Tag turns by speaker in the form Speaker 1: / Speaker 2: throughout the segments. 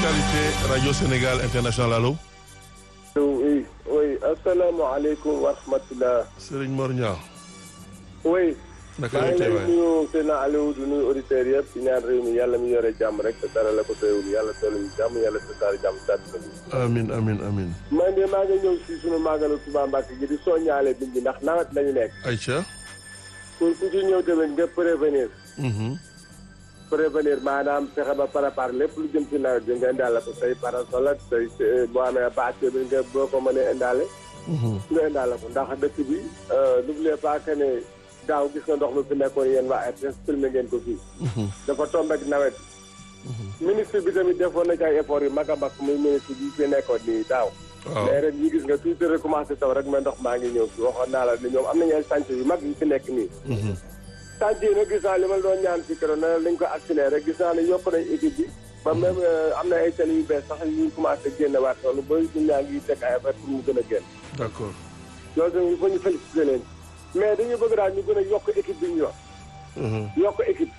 Speaker 1: l'actualité Radio Sénégal International allo.
Speaker 2: oui oui asalaamaaleykum wa rahmatulah.
Speaker 1: Serigne Mor Niang.
Speaker 2: oui.
Speaker 1: naka
Speaker 2: maa
Speaker 1: la
Speaker 2: ngi lay
Speaker 1: teewaay
Speaker 2: nuyu Seydina Aliou di nuyu auditeurs yëpp di ñaan réew mi yàlla mi yore jàmm rek te dara la ko teewul yàlla teewlu ñu jàmm yàlla tasaare jàmm si àdduna bi.
Speaker 1: amin amin amin
Speaker 2: man de maa ngi ñëw si sunu màggalu Touba Mbacke gi di soññaale nit ñi ndax nawet lañu nekk.
Speaker 1: Aïcha.
Speaker 2: pour ku ci ñëw tamit nga prévenir.
Speaker 1: Mhm.
Speaker 2: prévenir maanaam fexe ba préparer lépp lu jëm ci nawet bi nga indaale ko say parasol ak say say- boo amee bâche bi nga boo ko mënee indaale.
Speaker 1: Mhm.
Speaker 2: nga indaale ko ndax dëkk bi n'oubliez pas que ne daaw gis nga ndox mi fi nekkoon yéen waa RTS filmé ngeen ko fii.
Speaker 1: Mhm.
Speaker 2: dafa tombé ak nawet. ministre bi tamit defoon na ci ay effort yu mag a mag muy ministre bi fi nekkoon nii daaw.
Speaker 1: waaw
Speaker 2: mais ren ñi gis nga tuuti recommencé taw rek mais ndox maa ngi ñëw fi waxoon naa la ni ñoom am nañu ay chantier yu mag yu fi nekk nii.
Speaker 1: Mhm.
Speaker 2: chantier yi nag gis naa li ma la doon ñaan ci keroog nee nañ ko accéléré rek gis naa ne yokk nañ équipe bi. ba même euh, am na ay tali yu bees sax yu commencé génne waat noonu ba ñu ñaa ngi teg ay affaire pour mu gën a génn.
Speaker 1: d'accord
Speaker 2: loolu tamit il faut ñu féliciter leen mais dañu bëgg daal ñu gën a yokk équipe bi ñu yor
Speaker 1: Mhm.
Speaker 2: yokk équipe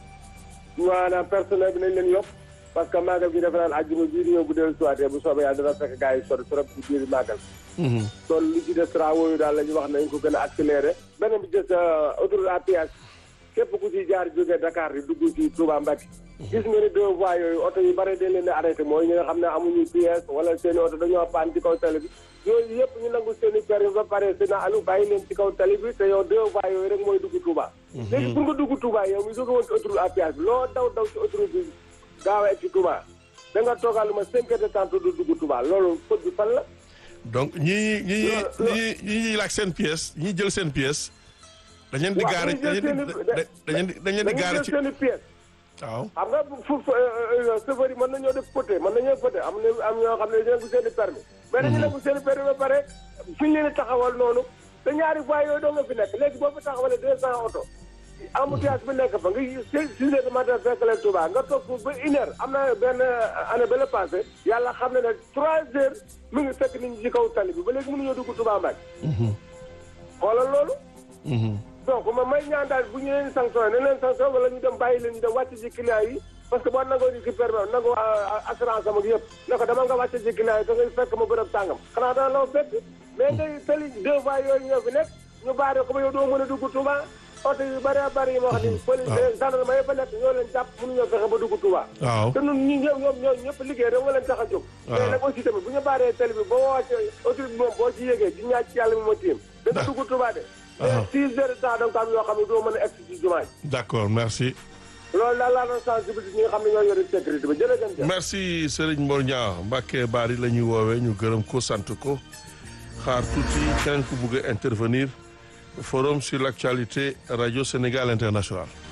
Speaker 2: maanaam personnel bi nañ leen yokk parce que màggal gi defe naan àjjuma bii di ñëw bu dellu siwaatee bu soobee yàlla dana fekk gars yi sori trop ci biir màggal
Speaker 1: Mhm.
Speaker 2: kon li ci des travaux yu daal la ñu wax nañ ko gën a accéléré beneen bi des autoroute à péage képp ku ci jaar jógee Dakar di dugg ci Touba Mbacké gis nga ni deux voies yooyu oto yu bare dañ leen di arrêté mooy ñi nga xam ne amuñu pièce wala seen i oto dañoo paan ci kaw tali bi yooyu yëpp ñu nangu seen i permis ba pare seen alu bàyyi leen ci kaw tali bi te yow deux voies yooyu rek mooy dugg Touba léegi pour nga dugg Touba yow mi jóge woon ci autoroute à péage bi loo daw daw ci autoroute bi gaaw a egg ci Touba da nga toogal lu ma cinq heures de temps du dugg Touba loolu faute bi fan la
Speaker 1: donc ñi ñi ñi
Speaker 2: Lo-
Speaker 1: ñi ñi ñi laaj seen pièce ñi jël seen pièce. dañ leen di
Speaker 2: waaw
Speaker 1: gaare
Speaker 2: dañuy
Speaker 1: dañ
Speaker 2: jël
Speaker 1: leen di
Speaker 2: seen i-
Speaker 1: da- dañ leen di dañ leen di
Speaker 2: dañuy
Speaker 1: gaare
Speaker 2: jël
Speaker 1: ci
Speaker 2: seen i pièces
Speaker 1: waaw.
Speaker 2: xam nga fu fu chauffeur yi mën nañoo def poté mën nañoo poté am na am ñoo xam ne dañu nangu seen i permis mais dañu nangu seen i permis ba pare fi ñu leen di taxawal noonu te ñaari fois yooyu doo nga fi nekk léegi boo fi taxawalee deux cent oto embouteillage bi nekk fa nga six six heures du matin fekk leen Touba nga toog foofu ba une heure am na benn année ba la passé yàlla xam ne ne trois heures mu ngi fekk nit ñi ci kaw tali bi ba léegi mënuñoo dugg Touba Mbacke
Speaker 1: Mhm.
Speaker 2: xoolal loolu
Speaker 1: Mhm.
Speaker 2: donc ma may ñaan daal bu ñu leen sanctionné nañ leen sanctionné wala ñu dem bàyyi leen ñu dem wàcc ci client yi parce que boo nangoo di ki permis nangoo assurance am ak yëpp ne ko dama nga wàcc ci client yi da ngay fekk ma bërëb tàngam xanaa dana la fekk mais ngay tali deux voies yooyu ñoo fi nekk ñu baare ko ba yow doo mën a dugg Touba oto yu bëri bëri yi ma wax ni police gendarme yi fa nekk ñoo leen jàpp mënuñoo fexe ba dugg Touba
Speaker 1: waaw.
Speaker 2: te ñun ñi ñoom ñoom ñoom ñëpp liggéey rek nga leen tax a jóg mais nag aussi tamit bu ñu baaree tali bi boo wàcce autorité bi moom boo ci yégee di ñaaj ci yàlla mi ma tiim da nga dugg Touba de mais six heures de temps da nga ko am yoo xam ne doo mën a egg ci jumaa ji
Speaker 1: d'accord merci.
Speaker 2: loolu daal laa doon sensibiliser ñi nga xam ne ñoo yore sécurité ba jërëjëf.
Speaker 1: merci Serigne Mor Niang Mbacke Bari la ñuy woowee ñu gërëm ko sant ko xaar tuuti keneen ku bugg a intervenir forum sur l'actualité Radio Sénégal International